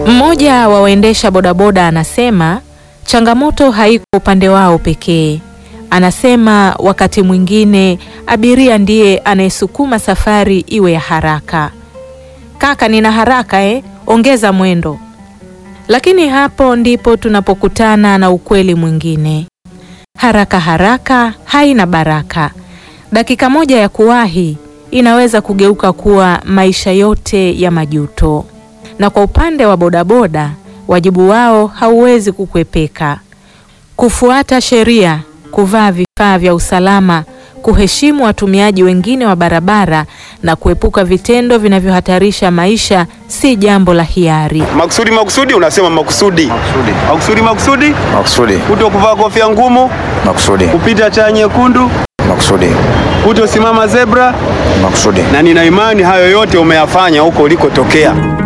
Mmoja wa waendesha bodaboda anasema changamoto haiko upande wao pekee. Anasema wakati mwingine abiria ndiye anayesukuma safari iwe ya haraka. Kaka, nina haraka eh, ongeza mwendo. Lakini hapo ndipo tunapokutana na ukweli mwingine. Haraka haraka haina baraka. Dakika moja ya kuwahi inaweza kugeuka kuwa maisha yote ya majuto. Na kwa upande wa bodaboda, wajibu wao hauwezi kukwepeka: kufuata sheria, kuvaa vifaa vya usalama, kuheshimu watumiaji wengine wa barabara na kuepuka vitendo vinavyohatarisha maisha si jambo la hiari. Makusudi makusudi, unasema makusudi Makusudi. makusudi makusudi, Makusudi. kuto kuvaa kofia ngumu, Makusudi. kupita taa nyekundu, Makusudi. kutosimama zebra, Makusudi. na nina imani hayo yote umeyafanya huko ulikotokea.